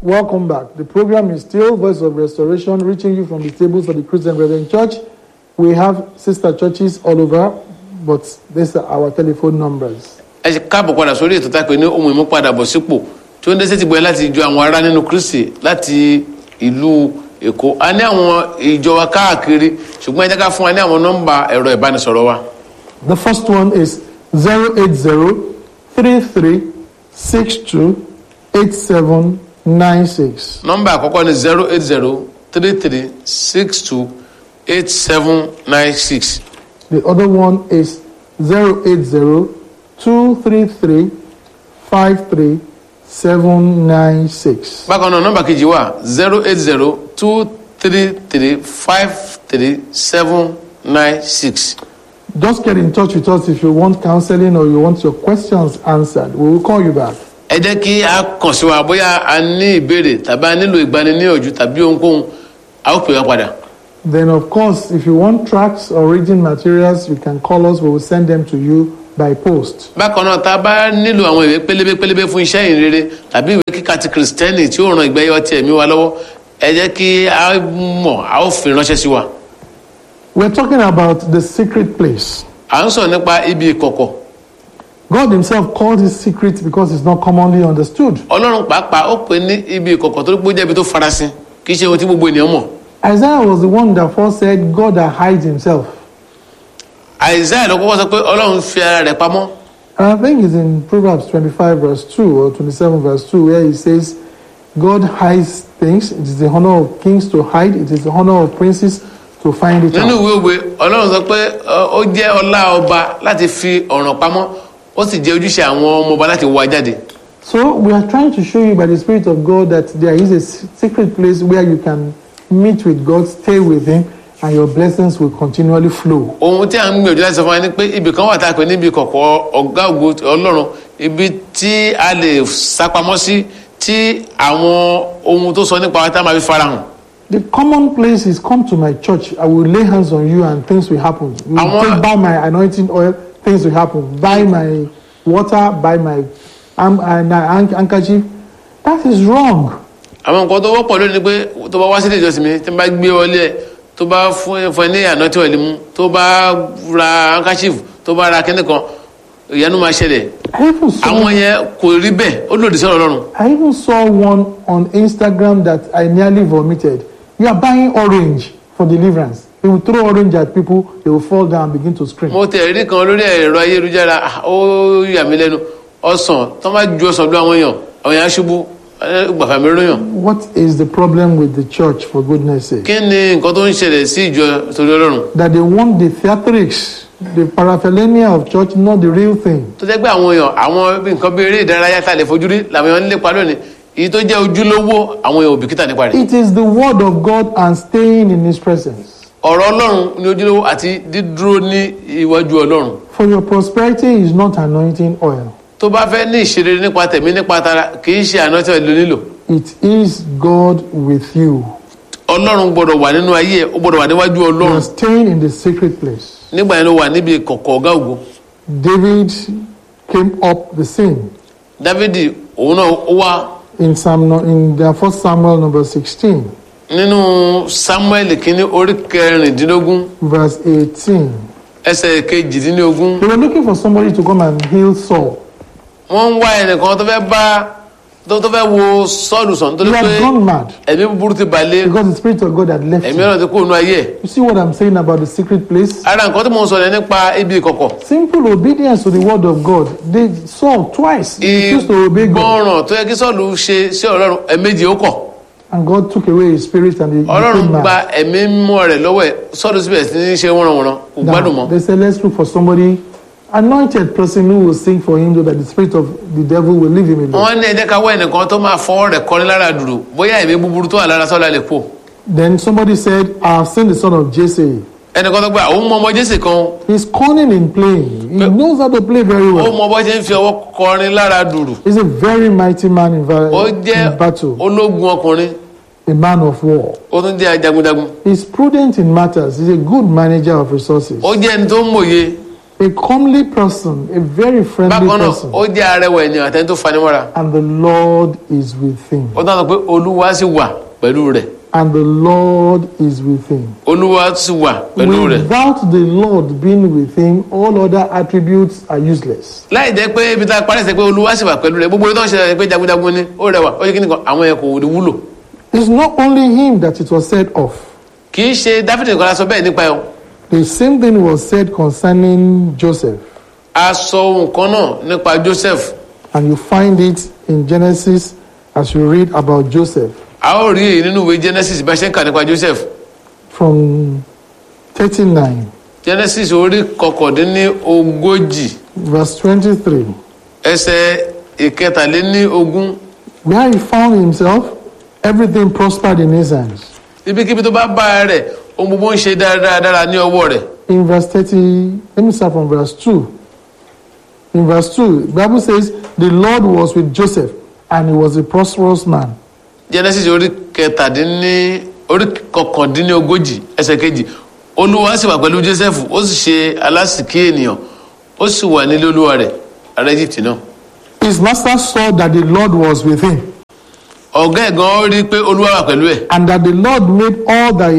Welcome back. The program is still Voice of Restoration, reaching you from the tables of the Christian Brethren Church. We have sister churches all over, but these are our telephone numbers. ẹ ṣe káàbọ̀ padà sórí ètò tá a pè ní ohun ìmúpadàbọ̀ sípò tí ó ń dé sétí gbọ́yẹ láti jọ àwọn ará nínú kristi láti ìlú èkó a ní àwọn ìjọ wa káàkiri ṣùgbọ́n ẹ jẹ́ ká fún wa ní àwọn nọ́mbà ẹ̀rọ ìbánisọ̀rọ̀ wa The first one is 080 33 62 8796. nọ́mbà àkọ́kọ́ ni zero eight zero three three six two eight seven nine six The other one is 080 233 53 796. bákan náà nọ́mbà kejì wà zero eight zero two three three five three seven nine six. Just get in touch with us if you want counseling or you want your questions answered. We will call you back. ẹ jẹ́ kí a kàn sí wa bóyá a ní ìbéèrè tàbí a nílò ìgbaniníyànjú tàbí ohunkóhun a ó pè wá padà. Then, of course, if you want tracks or reading materials, you can call us. We will send them to you by post. bákan náà tá a bá nílò àwọn ìwé pélébé pélébé fún iṣẹ́ ìrere tàbí ìwé kíkà ti kìrìsìtẹ́nì tí ó ràn ìgbẹ́yẹ ọtí ẹ̀mí wa lọ́wọ́ ẹ jẹ́ kí a mọ̀ a ó fi ránṣẹ́ sí wa. We're talking about the secret place. à ń sọ̀rọ̀ nípa ibi ìkọ̀kọ̀ God Himself called it secret because it's not commonly understood. ọlọ́run pàápàá ó pè ní ibi ìkọ̀kọ̀ torí pé ó jẹ́ ibi tó farasin kì í ṣe ohun tí gbogbo ènìyàn mọ̀. Isaiah was the one that first said, God that hides Himself. àìsáyà ló kọ́kọ́ sọ pé ọlọ́run fi ara rẹ̀ pamọ́ And I think it's in Proverbs 25, verse 2 or 27, verse 2, where He says, God hides things. It is the honor of kings to hide, it is the honor of princes to find it nínú out. ìwé òwe ọlọ́run sọ pé ọ, ó jẹ́ ọlá ọba láti fi ọ̀ràn pamọ́ ó sì jẹ́ ojúṣe àwọn ọmọ ọba láti wá jáde. So we are trying to show you by the Spirit of God that there is a s- secret place where you can meet with God, stay with Him, and your blessings will continually flow. ohun tí a ń gbìyànjú láti sọ fún wa ni pé ibì kan wà tá a pè níbi kọ̀kọ̀ ọ̀gá ògo ọlọ́run ibi tí a lè sápamọ́ sí tí àwọn ohun tó sọ nípa wa tá a máa fi farahàn. The common place is come to my church. I will lay hands on you and things will happen. You will Àwọn- take buy my anointing oil, things will happen. Buy my water, buy my um, and, uh, hand- handkerchief. That is wrong. àwọn nǹkan tó wọ́pọ̀ lónìí ni pé tó bá wá sílé ìjọsìn mi tí n bá gbé wọlé ẹ̀ tó bá fún ẹ fún ẹ ní àná tí wọ́n lè mú tó bá ra handkerchief tó bá ra kíní kan ìyanu máa ṣẹlẹ̀ I even saw àwọn yẹn kò rí bẹ́ẹ̀ ó lòdì sọ̀rọ̀ ọlọ́run. I even saw one on Instagram that I nearly vomited. You are buying orange for deliverance. They will throw orange at people, they will fall down and begin to scream. mo tẹ̀ rí kan lórí ẹ̀rọ ayélujára ah, ó yà mí lẹ́nu ọsàn tó máa ju ọsàn lọ àwọn èèyàn àwọn èèyàn aṣubú gbàfà mi ròyàn. What is the problem with the church, for goodness sake? kí ni nǹkan tó ń ṣẹlẹ̀ sí ìjọ torí ọlọ́run That they want the theatrics, the paraphernalia of church, not the real thing. tó jẹ́ pé àwọn èèyàn àwọn bí nǹkan bí eré ìdárayá tá a lè fojú rí làwọn èèyàn ń lépa lónìí èyí tó jẹ́ ojúlówó àwọn èèyàn ò bìkítà nípa rẹ̀. It is the word of God and staying in His presence. ọ̀rọ̀ ọlọ́run ní ojúlówó àti dídúró ní iwájú ọlọ́run For your prosperity is not anointing oil, tó bá fẹ́ ní ìṣeré nípa tẹ̀mí nípa tara kì í ṣe àná tí wọ́n lò nílò it is God with you. ọlọ́run gbọ́dọ̀ wà nínú ayé ẹ̀ ó gbọ́dọ̀ wà níwájú You ọlọ́run are staying in the secret place. nígbà yẹn ló wà níbi kọ̀kọ̀ ọ̀gá ògo David came up the scene dávidi òun náà ó wá in Psalm no- in the first Samuel number 16, nínú samuel kínní orí kẹrìndínlógún verse 18. ẹsẹ̀ kejìdínlógún They were looking for somebody to come and heal Saul. wọ́n ń wá ẹnìkan tó fẹ́ bá tó tó fẹ́ wo sọ́ọ̀lù sàn tó He lè pé had gone mad ẹ̀mí búburú ti balẹ̀ because the Spirit of God had left ẹ̀mí him. ọ̀nà ti kó inú ayé ẹ̀ You see what I'm saying about the secret place? ara nǹkan tí mo ń sọ yẹn nípa ibi ìkọ̀kọ̀ Simple obedience to the word of God. They Saul twice he refused to obey God, ìgbọràn tó yẹ kí sọ́ọ̀lù ṣe sí ọlọ́run ẹ̀mejì ó kọ̀ and God took away his spirit and he ọlọ́run became gba mad. ẹ̀mí mímọ́ rẹ̀ lọ́wọ́ ẹ̀ sọ́ọ̀lù síbẹ̀ sí ní ṣe wọ́nranwọ̀nran kò gbádùn Now, mọ́ they said, let's look for somebody, anointed person who will sing for him so that the spirit of the devil will leave him alone. wọ́n ní ẹ̀jẹ̀ ká wá ẹnìkan tó máa fọwọ́ rẹ̀ kọrin lára dùrù bóyá ẹ̀mí búburú tó wà lára sọ́ọ̀lù lè pò Then somebody said, I have seen the son of Jesse. ẹnìkan tó gbà òun mọ ọmọ jésì kan He's cunning in playing. He knows how to play very ó well. mọ bọ́ ṣe ń fi ọwọ́ kọrin lára dùrù He's a very mighty man in, va- ó in jẹ́ battle, ológun ọkùnrin a man of war. ó tún jẹ́ ajagunjagun He's prudent in matters. He's a good manager of resources. ó jẹ́ ẹni tó ń mòye a comely person, a very friendly bákan náà person, ó jẹ́ arẹwà ènìyàn àtẹni tó fanimọ́ra and the Lord is with him. ó dáná pé olúwa sì wà pẹ̀lú rẹ̀ And the Lord is with him. olúwa sì wà pẹ̀lú rẹ̀ Without the Lord being with him, all other attributes are useless. láì jẹ́ pé ibi tá a parí sí pé olúwa sì wà pẹ̀lú rẹ̀ gbogbo ìtàn ṣẹlẹ̀ pé jagunjagun ni ó rẹwà ó yẹ kí nìkan àwọn yẹn kò wúlò It's not only him that it was said of. kì í ṣe dáfídì nìkan la sọ bẹ́ẹ̀ nípa ẹ̀ o The same thing was said concerning Joseph. a sọ ohun kan náà nípa joseph And you find it in Genesis as you read about Joseph a ó rí èyí nínú ìwé genesis bá ṣe ń kà nípa joseph from 39, genesis orí kọkàndínní ogójì verse 23, ẹsẹ̀ ìkẹtàléní ogún where he found himself, everything prospered in his hands. ibikíbi tó bá bá a rẹ̀ ohun gbogbo ń ṣe dáradára ní ọwọ́ rẹ̀ In verse 30, let me start from verse 2. In verse 2, the Bible says, The Lord was with Joseph, and he was a prosperous man. genesis orí kẹtàdínní orí kọkàndínní ogójì ẹsẹ̀ kejì olúwa sì wà pẹ̀lú joseph ó sì ṣe alásìkí ènìyàn ó sì wà nílé olúwa rẹ̀ ará egypt náà His master saw that the Lord was with him, ọ̀gá ẹ̀ gan rí i pé olúwa wà pẹ̀lú ẹ̀ and that the Lord made all that he